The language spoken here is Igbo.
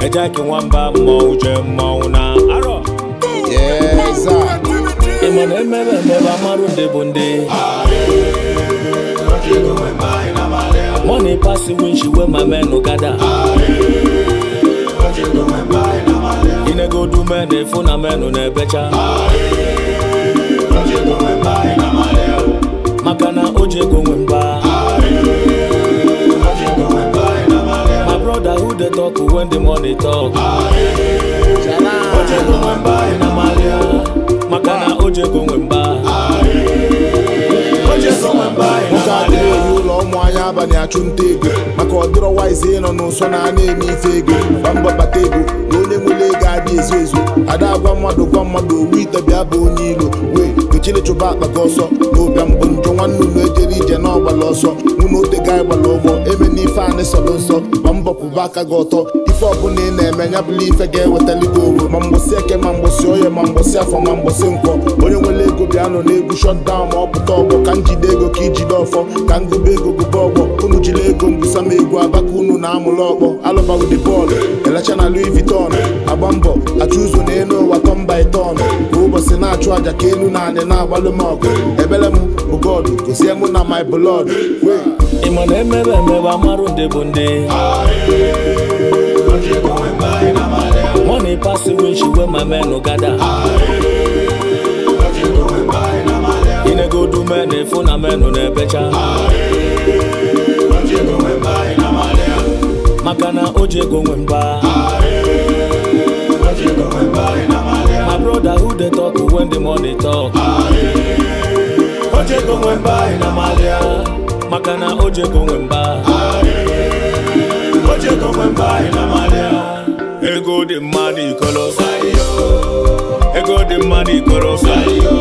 ejeki nwamba mmọnwụ jee mmọnwụ na arọ Yes, sir. ịma na emebe emebe amarụ ndị bụ ndị money pass winch wey my men no gather inegodu men efu na menu na-ebecha maka na o ji ego nwe mba my brother who dey talk when the money talk o ji ego nwe mba ị na-amalị ya maka na o ji ego nwe mba o ji ego nwe mba ị nwoke na-amalị adịghị ya eyi ụlọ ụmụ anya abalị achụ nta ego maka ọdịrọ waizi ịnọ n'ụsọ na a na-eme ife ego gba mbọ bata ego na onye nwere ego adị ezu ezu ada agwa mmadụ gwa mmadụ owu ite bịa bụ onye ilo wee gochile chụba akpa gị ọsọ na ụbịa mbụ njọ nwanne unu ejere ije na ọgbala ọsọ mụ na ote ga gbala ụgbọ eme n'ife anị sọrọ nsọ gba mbọ kwụba aka gị ọtọ ife ọbụla ị na-eme ya bụla ife ga-ewetali gị owo ma mgbụsị eke ma mgbụsị oye ma mgbụsị afọ ma mgbụsị nkwọ onye nwere ego bịa nọ n'egwu shọtdawn ma ọ pụta ọgbọ ka njide ego ka ijide ọfọ ka ngụba ego gụba ọgbọ unu jiri ego mbụsa m egwu abaka unu na amụlụ ọkpọ alụbago de bọọlụ elecha na Louis Vuitton agba mbọ achụ ụzọ n'elu ụwa tọn by tọn kwa ụbọchị na-achụ aja ka elu na anị na-agbalụ m ọgụ ebele m bụ God gozie mụ na my blood wee ịma na emebe emebe amarụ ndị bụ ndị money pass winch wey my men no gather inegodu men efu na menu na-ebecha maka na o ji ego nwe mba my brother who dey talk when the money talk o ji ego nwe mba ị na-amalị ya maka na o ji ego nwe mba o ji ego nwe mba ị na-amalị ya ego dị mmadụ ikolosa ego dị mmadụ ikolosa